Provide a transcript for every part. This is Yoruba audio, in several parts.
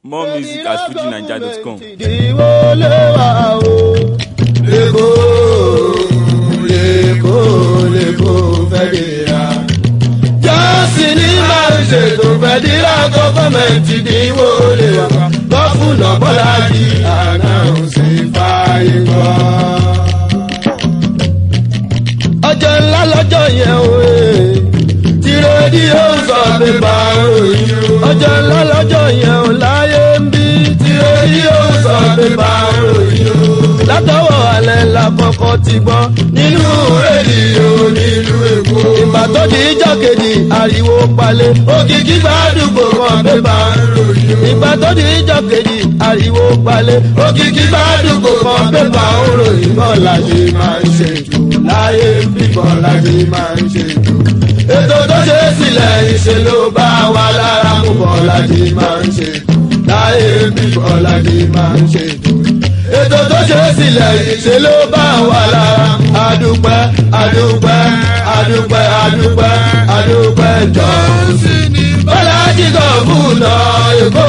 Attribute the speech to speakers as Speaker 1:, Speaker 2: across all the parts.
Speaker 1: More music at fujinaija.com.
Speaker 2: ìdíwọ́ lé wa o. lẹ́kọ̀ọ́ lẹ́kọ̀ọ́ lẹ́kọ̀ọ́ fẹ́díra. jọ́sìn ní máa ń ṣètò fẹ́díra gọ́fọ̀mẹ̀ntì ìdíwọ́ lé wa. gọ́fúnà bọ́lájì àná òsì fààyè gbọ́. ọjọ́ ńlá lọ́jọ́ yẹn o tí rédíò sọ pépà ròyìn ọjọ́ ńlá lọ́jọ́ yẹn ò láyé ń bí tí rédíò sọ pépà ròyìn látọwọ́ alẹ́ la kọ́kọ́ ti gbọ́ nínú rédíò nílùú èkó ìgbà tó di ìjọ́ kejì ariwo palẹ̀ òkìkí gbàdúgbò kan pépà ròyìn ìgbà tó di ìjọ́ kejì ariwo palẹ̀ òkìkí gbàdúgbò kan pépà ròyìn bọ́ọ̀lá ṣe máa ń ṣètò láyé ń bí bọ́ọ̀lá ṣe máa ń ṣètò ètò tó ṣe é sílẹ̀ ìṣe ló bá wa lára mú bọ́lájì máa ń ṣe láyé bí bọ́lájì máa ń ṣe ètò tó ṣe é sílẹ̀ ìṣe ló bá wa lára adúpẹ́ adúpẹ́ adúpẹ́ adúpẹ́ adúpẹ́ jọ bọ́lájì kan fún náà èkó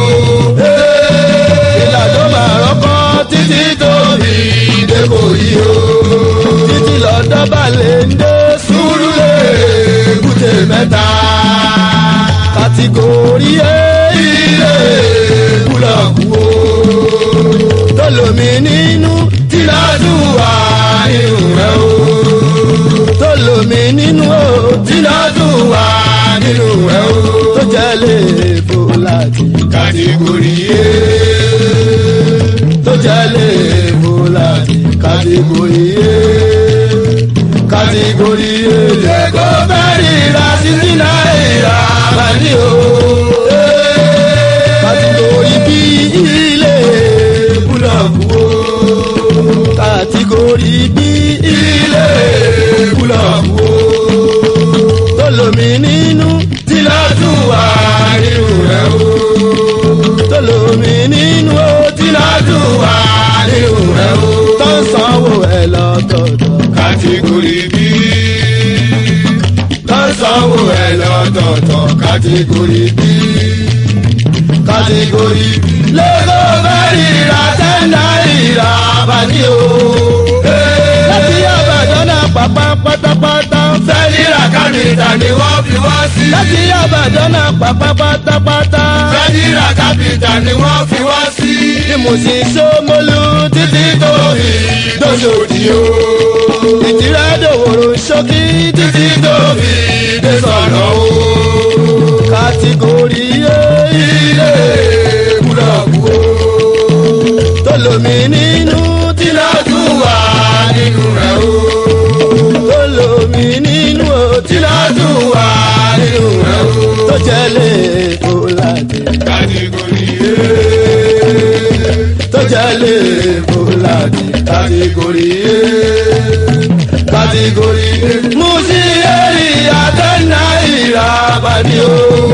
Speaker 2: ìlà tó máa rọ́kọ́ títí tó fi débò yìí o títí lọ́dọ́ balẹ̀ ń dé sùúrù lè èkúté mẹ́ta. kàtìgòrí ilé búlọ̀kù o. tó lomi nínú tìládù wà nínú rẹ̀ o. tó lomi nínú o tìládù wà nínú rẹ̀ o. tó jẹ́ lè bó láti. kàtìgòrí e. tó jẹ́ lè bó láti. kàtìgòrí e kàtìgòrì èlé kó bẹ́ẹ̀rì ra títí náírà bàdí o. kàtìgòrì bí ilé búlọ̀kù o. kàtìgòrì bí ilé búlọ̀kù o. tó lomi nínú tí lọ́dún wà nínú rẹ̀ o. tó lomi nínú o tí lọ́dún wà nínú rẹ̀ o. tó ń sanwó ẹ̀ lọ́tọ̀ọ̀tọ̀ kàtìgòrì bí. lọ́sọ̀wọ́ ẹ̀ lọ́tọ̀ọ̀tọ̀ kàtìgòrì bí. kàtìgòrì bí. lẹ́gọ́ bẹ́ẹ̀rì ra tẹ́ńdà ìrà àbàdí o. láti àbàdàn náà pàpà pátápátá. fẹ́ẹ́lì ra kápítà ni wọ́n fi wá sí. láti àbàdàn náà pàpà pátápátá. fẹ́ẹ́lì ra kápítà ni wọ́n fi wá sí. ní mo sì sómolú títí tó fi dóṣòdì o ìtìrẹ́ dòwòrò ṣókí títí tó fi dé sọ̀nà o. kàtìgòrì ilé búlọ̀kù o. tó lomi nínú tí lọ́dún wà nínú rẹ̀ o. tó lomi nínú o tí lọ́dún wà nínú rẹ̀ o. tó jẹ́ lè kó láti. kàtìgòrì tó jẹ́ lè kó láti. kàtìgòrì kàtìgòrì musi eri àtẹnà ìràbàdì o.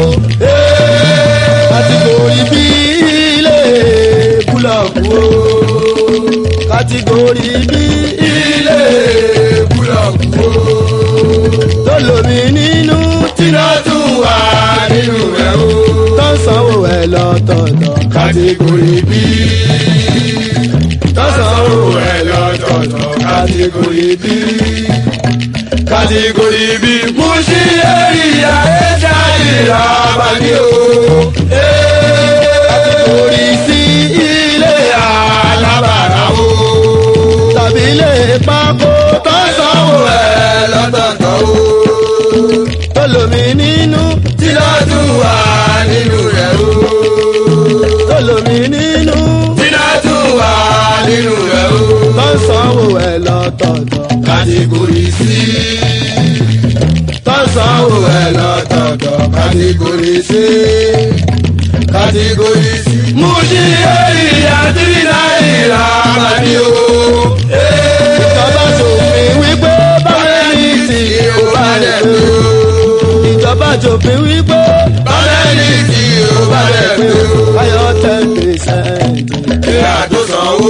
Speaker 2: kàtìgòrì bí ilé búlọ̀kù o. kàtìgòrì bí ilé búlọ̀kù o. tó lomi nínú tíná tún wà nínú rẹ̀ o. tó ń sanwó ẹ̀ lọ́tọ̀ọ̀tọ̀. kàtìgòrì bí tó ń sanwó ẹ̀ lọ́tọ̀ọ̀tọ̀. kàtìgòrì bí kàtìgòrì bí musi eri àyẹ̀dá ìràbàdì o. kàtìgòrì sí ilé alábàárà o. tàbí ilé pákó tó sanwó ẹ̀ lọ́tọ̀ọ̀tọ̀ o. tó lomi nínú tí lọ́dún wà nínú rẹ̀ o. tó lomi nínú tí lọ́dún wà nínú rẹ̀ o. tó sanwó ẹ̀ lọ́tọ̀ọ̀tọ̀ kàtìgòrì sí. tọ́sánwó ẹ̀ lọ́tọ̀ọ̀tọ̀ kàtìgòrì sí. kàtìgòrì sí. mú sí èrì àti náírà àbàdì o. ìjọba ṣòfin wípé bámẹ́rì tí ó bá rẹ̀ pé o. ìjọba ṣòfin wípé bámẹ́rì tí ó bá rẹ̀ pé o. káyọ̀ ten percent. kí àdósanwó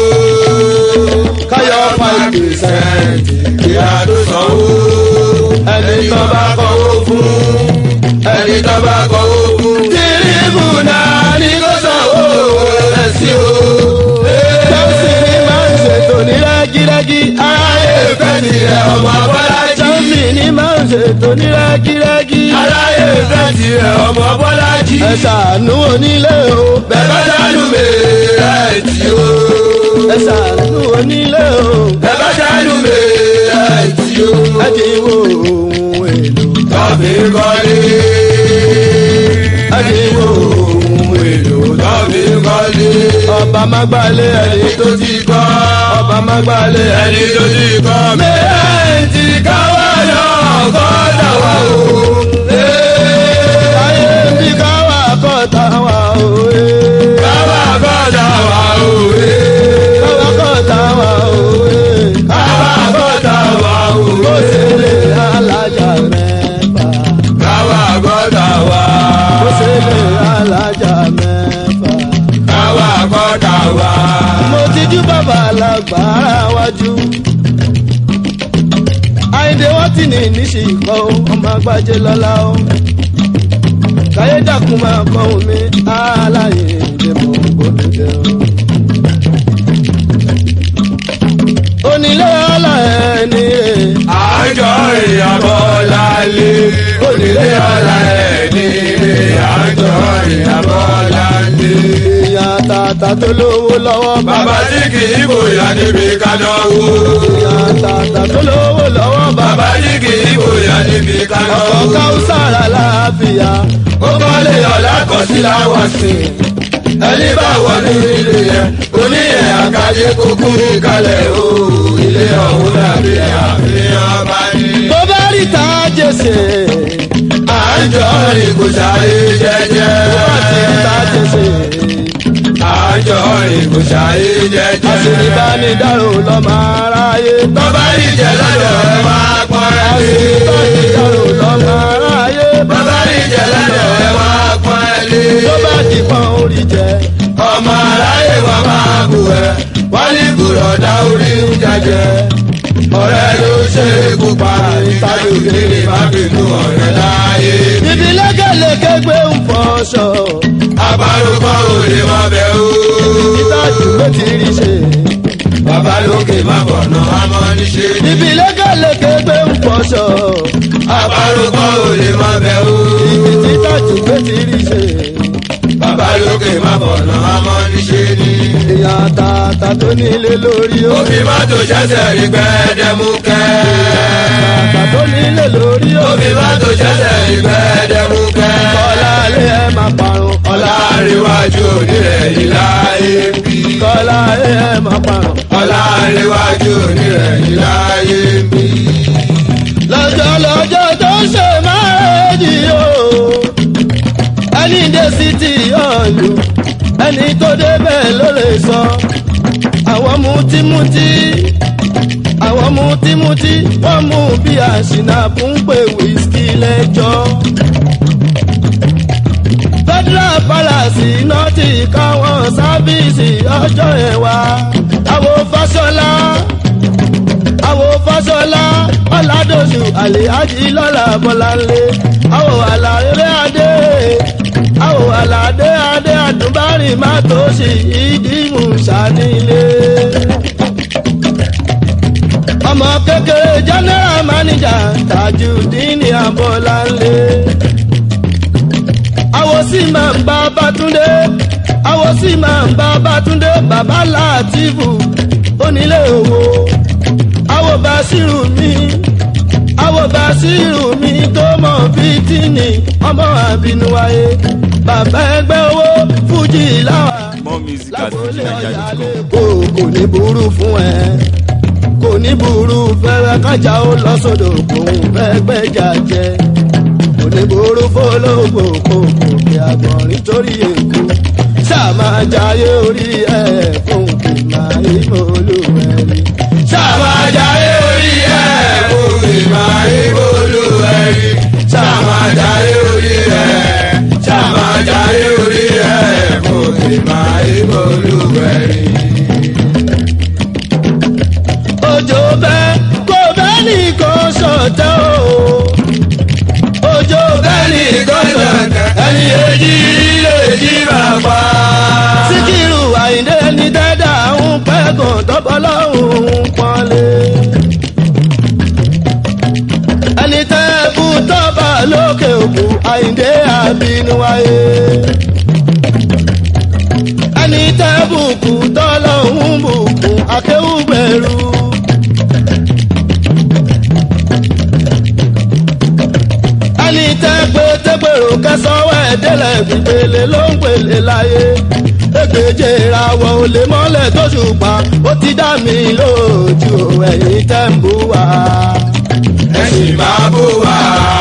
Speaker 2: káyọ̀ five percent kí àdósanwó. ẹni tó bá kọ́wó fún ẹni tó bá kọ́wó fún. tìrìbù náà ní kò tó ní rẹ́gírẹ́gí.
Speaker 3: aláyé fẹ́ tiẹ̀ ọmọ bọ́lájí.
Speaker 2: ẹ ṣàánú onílé o.
Speaker 3: bẹ́ẹ̀ bá dánú mi ẹ̀ tí o.
Speaker 2: ẹ ṣàánú onílé o.
Speaker 3: bẹ́ẹ̀ bá dánú mi ẹ̀ tí o.
Speaker 2: ẹ ti wo ohun èlò.
Speaker 3: tọ́bí kọ́lé.
Speaker 2: ẹ ti wo ohun èlò.
Speaker 3: tọ́bí kọ́lé.
Speaker 2: ọba má gbalẹ̀ ẹni
Speaker 3: ẹni tó ti kọ́.
Speaker 2: ọba má gbalẹ̀ ẹni.
Speaker 3: ẹni tó ti kọ́. mẹ́rin ti káwá yọ ọkọ̀ dàwọ̀ o.
Speaker 2: ayé bí káwá kọ́ta wà òwe.
Speaker 3: káwá kọ́ dàwọ̀ o.
Speaker 2: káwá kọ́ta wà òwe.
Speaker 3: káwá kọ́ dàwọ̀ o.
Speaker 2: ó ṣe lè alájà mẹ́fà.
Speaker 3: káwá kọ́ dàwọ̀
Speaker 2: ó ṣe lè alájà mẹ́fà.
Speaker 3: káwá kọ́ dàwọ̀.
Speaker 2: mo ti jú bàbá alágbára wájú. àyìndé wọ́n ti ní níṣì kọ́ ó, ọmọ agbájé lọ́la ó. káyé dàkún máa kọ́ omi aláyè ìdè mọ̀ gbọ́dọ̀ jẹ́ ó. onílé ọlá ẹni rè
Speaker 3: àjọ ìyàbọ̀ lálẹ́ onílé ọ̀la ẹ̀ nílé àjọ ìyàbọ̀ lálẹ́.
Speaker 2: èèyàn tààtà tó lówó lọ́wọ́
Speaker 3: bàbá tí kì í bòyá níbi kádọ́wó.
Speaker 2: èèyàn tààtà tó lówó lọ́wọ́ bàbá
Speaker 3: bàbá tí kì í bòyá níbi
Speaker 2: ọkọ̀
Speaker 3: kádọ́wó.
Speaker 2: káwùsàrà láàfíà
Speaker 3: ó kọ́lé ọ̀la kọ̀ sí láwọn sí i. ẹni bá wọ ní ilé yẹn oníyẹn àkàdé kúkú kalẹ̀ o. ilé ọ̀hún dàbí àfihàn bá ní.
Speaker 2: tó bá rí ta jèsè
Speaker 3: àjọ ìkùsàrí jẹjẹ.
Speaker 2: tó bá ti rí ta jèsè
Speaker 3: àjọ ìkùsàrí jẹjẹ.
Speaker 2: àṣírí bá ní dárò lọ́mọ aráyé tó
Speaker 3: bàbá ìjẹ lọ́dọ̀ ẹ máa pọ́n ẹ
Speaker 2: àṣírí bá ní
Speaker 3: lé.
Speaker 2: dárò lọ́mọ aráyé
Speaker 3: bàbá ìjẹ lọ́dọ̀ ẹ máa pọ́n ẹ lé.
Speaker 2: tó bá ti pọ́n orí jẹ
Speaker 3: ọmọ aráyé wa máa bù ẹ wọ́n ní bùrọ̀dá orí ń jẹjẹ. ọ̀rẹ́ ló ṣe é kó pa ìtajà òkèèrè má bínú ọ̀rẹ́ láyé.
Speaker 2: ibi lẹ́gẹ̀lẹ́gẹ̀ gbé ń fọṣọ
Speaker 3: àbárúkọ òde má bẹ̀ ó.
Speaker 2: ìtajú ló ti rí ṣe
Speaker 3: bàbá lókè má bọ̀nà àmọ́ níṣe ní.
Speaker 2: ibi lẹ́gẹ̀lẹ́gẹ̀ gbé ń fọṣọ
Speaker 3: àbárúkọ òde má bẹ̀ ó.
Speaker 2: ibi títajú ló ti rí ṣe
Speaker 3: bàbá lókè má bọ̀nà àmọ́ níṣe ní.
Speaker 2: èèyàn tààtà tó nílé lórí ó
Speaker 3: òfin mọ́tò ṣẹ̀ṣẹ̀ rí gbẹ́dẹ́múkẹ́.
Speaker 2: tààtà tó nílé lórí ó
Speaker 3: òfin mọ́tò ṣẹ̀ṣẹ̀ rí gbẹ́dẹ́múkẹ́.
Speaker 2: kọ́lá lé ẹ máa parun ọ̀la
Speaker 3: ọ̀làríwájú onírẹ̀ yìí láyé ń bí.
Speaker 2: kọ́lá lé ẹ máa parun
Speaker 3: ọ̀làríwájú onírẹ̀ yìí láyé ń bí.
Speaker 2: lọ́jọ́ lọ́jọ́ tó ń ṣe máàjì o ẹni dé sí ti ọ̀lù ẹni tó débẹ̀ ló lè sọ àwọn mutímutí àwọn mutímutí wọ́n mú bí àṣìnà fún pé wíṣkì lẹ́jọ́ federal palace náà ti káwọn sáfíìsì ọjọ́ yẹn wá àwọn fáṣọlá àwò fáṣọlá ọ̀làdọ̀sù àlèájì lọ́la bọ́láńlé àwò àlàyé adé àwò àlàdé adé àdúbárìn má tó sì ìdímù sànílé. ọmọ kékeré general manager tajudeen abọ́láńlé. àwò sì máa ń bá bátúndé àwò sì máa ń bá bátúndé bàbá látìfù onílé owó àwọ̀ bàṣírù mi àwọ̀ bàṣírù mi tó mọ̀ fìtínì ọmọ àbínú wáyé bàbá ẹgbẹ́ owó fújì láwà
Speaker 1: More music at
Speaker 2: lágbólé ọ̀yà
Speaker 1: fujininja.com.
Speaker 2: lẹ́kọ̀ọ́ kò ní burú fún ẹ kò ní burú fẹ́rẹ́ kájà ó lọ sódò kòun fẹ́ gbẹ́jà jẹ kò ní burú fọlọ́gbò kò kò kí agbọ̀nrín torí èkó ṣáà máa jayé orí ẹ̀ fún kìnnà ìmọ̀lúwẹ̀rí
Speaker 3: sàmájáyé orí ẹ̀ fún ìmọ̀ ìbòlú ẹ̀rí. sàmájáyé orí ẹ̀ sàmájáyé orí ẹ̀ fún ìmọ̀ ìbòlú ẹ̀rí.
Speaker 2: òjò bẹ́ kò bẹ́ nìkan ṣọ̀tẹ́ o. òjò bẹ́
Speaker 3: bẹ́ẹ̀ni
Speaker 2: nìkan ṣọ̀tẹ́.
Speaker 3: ẹni èjì lè jí bàbá.
Speaker 2: síkírù àyíndé ní dẹ́dà ń pẹ́gàn tọ́pọ̀ àbùkù àyíndé àbínú wáyé. ẹni tẹ́ bùkù tọ́lọ́hún bùkù akéwùgbẹ̀rù. ẹni tẹ́ pé tẹ́gbèrò kẹsànwó ẹ̀dẹ́lẹ̀ gbìgbèlè ló ń pèlè láyé. Ègbèje ìràwọ̀ olè mọ́lẹ̀ tó ṣùpá ó ti dá mi lójú ẹ̀yìn tẹ́ ń bú wa.
Speaker 3: ẹ̀sìn máa bú wa.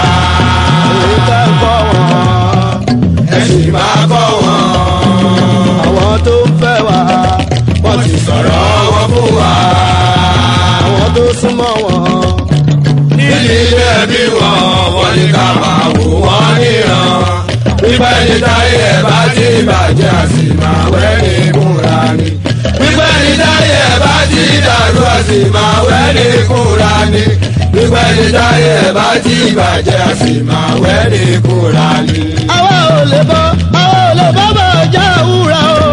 Speaker 2: Èyí tẹ́ ń kọ́ wọn.
Speaker 3: ẹ̀sìn máa kọ́ wọn.
Speaker 2: Àwọn tó ń fẹ́ wa.
Speaker 3: wọ́n ti sọ̀rọ̀ wọn fún wa.
Speaker 2: Àwọn tó súnmọ́ wọn.
Speaker 3: nídìí ilé ẹbí wọn wọ́n ní ká máa wò wọ́n níran. pípẹ́ ní táyé ẹ̀ bá ti bàjẹ́ àsì máa wẹ́ ní kúra ni. pípẹ́ ní táyé ẹ̀ bá ti dàrú àsì máa wẹ́ ní kúra ni. pípẹ́ ní táyé ẹ̀ bá ti bàjẹ́ àsì máa wẹ́ ní kúra ni.
Speaker 2: Àwa ò lè bọ́, àwa ò lè bọ́ bọ̀ jẹ́ òwúrọ̀ o.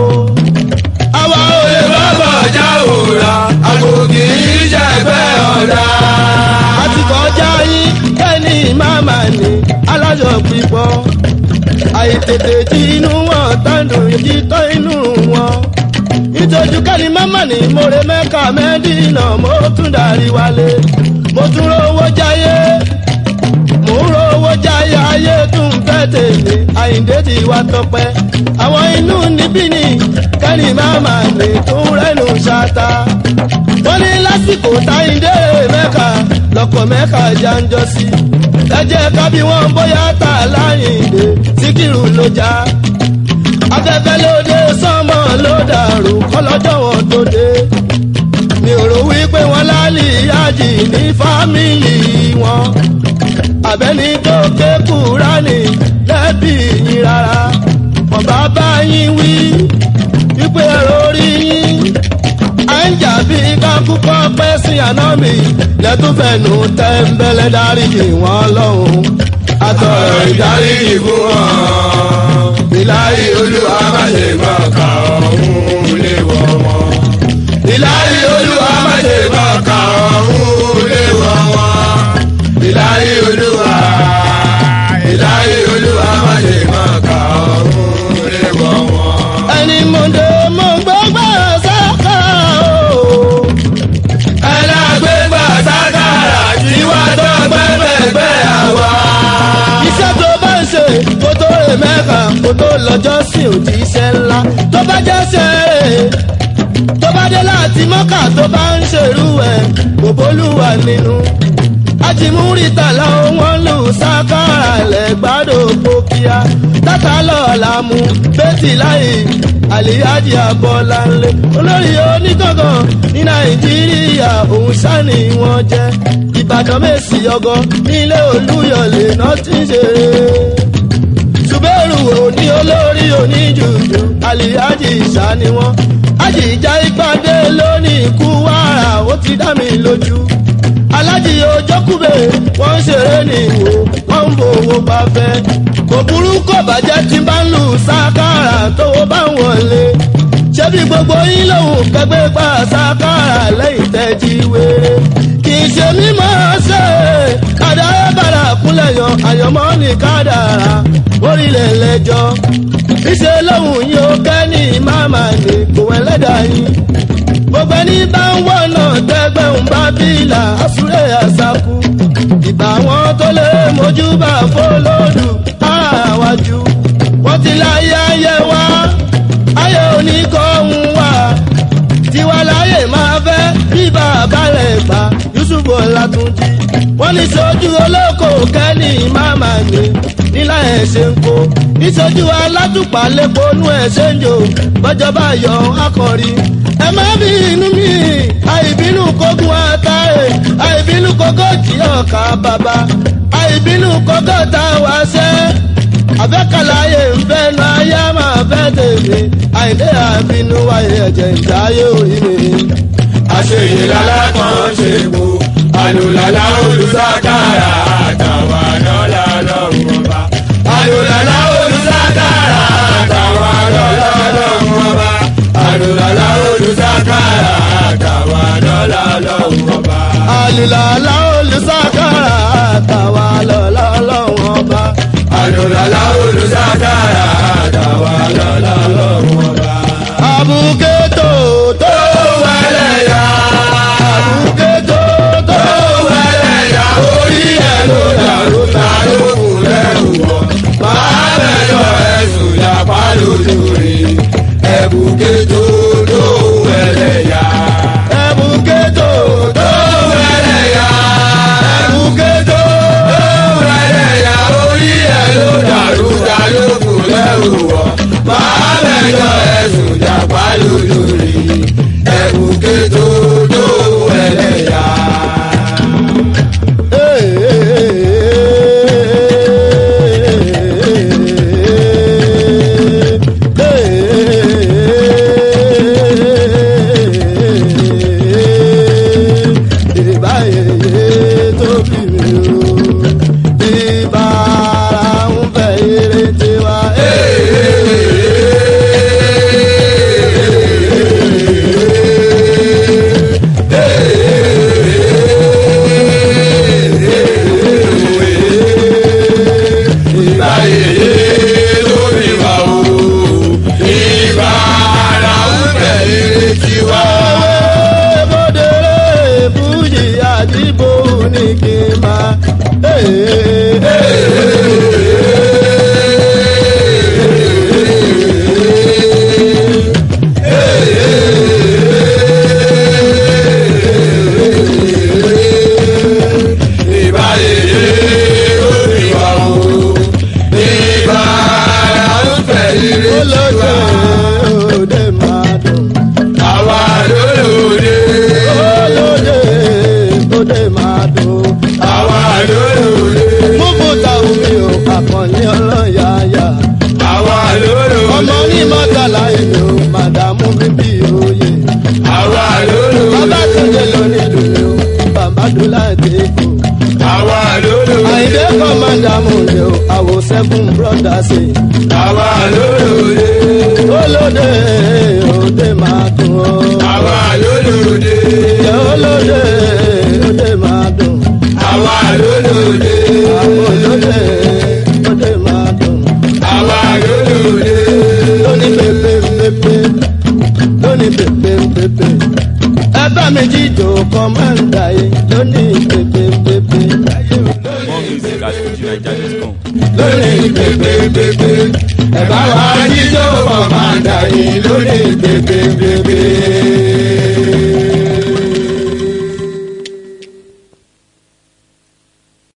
Speaker 2: Àwa ò lè
Speaker 3: Olè
Speaker 2: bọ́.
Speaker 3: bábọ̀ já òòrà, àgòkì ìṣẹ̀gbẹ́ ọ̀dà.
Speaker 2: àti kọjá yín kẹ́ni màmá ni alájọ pípọ̀ àìtètè tí inú wọn tàǹdù yìí tọ́ inú wọn. ìtọ́jú kẹ́ni màmá ni mo re mẹ́ka mẹ́dínà mo tún darí wálé mo tún rówó jáyé mo ń rówó jáyé ayé tún fẹ́ tèmi àyíǹde ti wá tọpẹ́ àwọn inú níbí ni kẹ́ni màmá ni tún rẹ́nu ṣáta wọ́n ní lásìkò táyíǹde mẹ́ka lọ́kọ̀ mẹ́ka jáńjọ́ sí. ẹ jẹ́ ká bí wọ́n bóyá tà láyìndé síkírù ló já. afẹ́fẹ́ ló dé sánmọ̀ ló dàrú kọ́lọ́jọ́ wọn tó dé. mi ò rò wípé wọ́n lálì yájì ní fámìlì wọn. àbẹ́ni tó ké kúránì lẹ́bí yín rárá. wọ́n bá bá yín wí wípé ẹ̀rọ orí yín à ń jà bí kákúkọ́ pẹ́ sí àná mi lẹ́túfẹ̀nù tẹ́ńbẹ́lẹ́ dáríjì wọ́n lọ́hùn. àtọ̀rọ̀
Speaker 3: Ọ̀rọ̀
Speaker 2: ìdarí
Speaker 3: ìdáríjì fún wọn. Ìláyé olúwa má ṣe mọ̀ ká ọ̀hún lé wọ̀ wọn. Ìláyé olúwa má ṣe mọ̀ ká ọ̀hún lé wọ̀ wọn. Ìláyé olúwa. Ìláyé olúwa má ṣe mọ̀ ká ọ̀hún lé wọ̀ wọn.
Speaker 2: ẹni mọ̀dé mọ̀ gbọ́gbọ́ sáká o.
Speaker 3: Ẹlágbégbà sákàrà tí wá tó gbẹ́gbẹ́gbẹ́ àwa.
Speaker 2: iṣẹ́ tó bá ń ṣe kó tó rè mẹ́ka kó tó lọ́jọ́ sí òjì iṣẹ́ ńlá tó bá jẹ́ ṣe é tó bá dé láti mọ́kà tó bá ń ṣerú ẹ̀ kò bólúwa nínú. ajimúrítà làwọn wọn lù sákàrà lẹ́gbàdo kókíá tata lọ́ọ̀la mu bẹ́tì láì àlìyájì abọ́láńlé olórí onígangan ní nàìjíríà òun sani wọn jẹ́ ìbàdàn mẹ́sì ọgọ́ nílé olúyọ̀lé náà ti ń ṣeré ṣùgbẹ́rù òní olórí oníjùjù àlìyájì ìṣá ni wọ́n àjìjà ìpàdé lónìí ikú wàrà ó ti dá mi lójú alájì ojókùbè wọ́n ń ṣeré ní ìwò wọ́n ń bo owó bá fẹ́ kò burú kò bàjẹ́ tí bá ń lù sákàrà tówó bá ń wọlé ṣebí gbogbo yín lòun kẹgbẹ́ gbà sákàrà lẹ́yìn tẹ́jí wéré kì í ṣe mímọ́ ṣe àdáyé bàrà kúnlẹ̀ yan àyànmọ́ ní kádàrà orílẹ̀ lẹ́jọ́ níṣẹ́ lòun yóò kẹ́ni máma ní kò ẹlẹ́dàá yín gbogbo ẹni bá ń wọ̀nà tẹ́gbẹ̀hún bá bílà àsúré àṣàkú ìgbà wọn tó lè mójúbà fọlọ́dù àwájú wọ́n ti láyé ayé wá ayé oníkọ̀ọ́hún wá tiwa láyé máa fẹ́ bí bàbá rẹ̀ gbà yusuf ọlátúnjì wọ́n ní sojú olóko kẹ́ni máma ní nílá ẹ̀ ṣe ń kó níṣojú alátùpà lẹ́kọ̀ọ́nù ẹ̀ ṣe ń jò bọ́jọba yọ akọrin ẹ má bí inú mi àìbínú kógun àtàrẹ àìbínú kógójì ọkà bàbá àìbínú kógóta wá ṣẹ́ àfẹ́kàláyé ńfẹ́ nu ayé máa fẹ́ tèmi àìdé àbínú wáyé ẹ̀jẹ̀ ìdáyé orí mi.
Speaker 3: àṣeyè lálákan ṣe kú àlùlàlà olùsákàrà àtàwọn àdọ́là lọ́rùn ọba. àlùlàlà olùsákàrà àtàwọn àdọ́là lọ́rùn ọba. àlùlàlà olùsákàrà àtàwọn àdọ́là lọ́rùn ọba.
Speaker 2: àlùlàlà olùsákàrà àtàwà lọ́lọ́lọ́wọ́n ọba.
Speaker 3: lórí ẹ̀bùkẹ́ tó tó ẹlẹ́yà.
Speaker 2: ẹ̀bùkẹ́ tó
Speaker 3: tó ẹlẹ́yà.
Speaker 2: ẹ̀bùkẹ́ tó
Speaker 3: tó ẹlẹ́yà orí ẹ̀ ló dàrú dàrú kù lẹ́rù wọ̀. máa mẹ́jọ ẹ̀sùn jàpá lórí ẹ̀bùkẹ́ tó tó ẹlẹ́yà. ìbáyé lórí wa o ìbá ara ń bẹ̀rẹ̀ tiwa.
Speaker 2: Bọ́dẹ̀rẹ̀ Fújì àdìbò ní kí n máa.
Speaker 3: ìbáyé lórí wa o ìbá ara ń bẹ̀rẹ̀
Speaker 2: Olóde
Speaker 3: tiwa.
Speaker 2: òde máa dùn.
Speaker 3: àwa lólóde
Speaker 2: Olóde òde máa dùn.
Speaker 3: àwa lólóde
Speaker 2: Múfú táwọn mi ò àkànní ọlọ́yàyà.
Speaker 3: àwa lólóde
Speaker 2: Ọmọ ní mọ́tàlá ìlú màdàmú bíbí òye.
Speaker 3: àwa lólóde
Speaker 2: Bàbá Túndé ló ní dùnú. Bàbá Dúlá Èkó.
Speaker 3: àwa lólóde
Speaker 2: Àyìndé kọ́mándà mú ni o. Àwò seven brothers.
Speaker 3: àwa lólóde
Speaker 2: Olóde òde máa dùn o.
Speaker 3: àwa lólóde
Speaker 2: Ìjẹ́ olóde òde máa dùn.
Speaker 3: àwa lólóde
Speaker 2: Àwọn olóde òde máa dùn.
Speaker 3: àwa lólóde
Speaker 2: Lóní pépé pépé lóní pépé pépé. Ẹgbẹ́ mi jíjò kọ́mándà yìí lóní pépé pépé.
Speaker 1: More music at FujiNiger.com.
Speaker 3: lórí pépépépé ẹ bá wa jíjó kọ̀mándà yìí lórí pépépépé.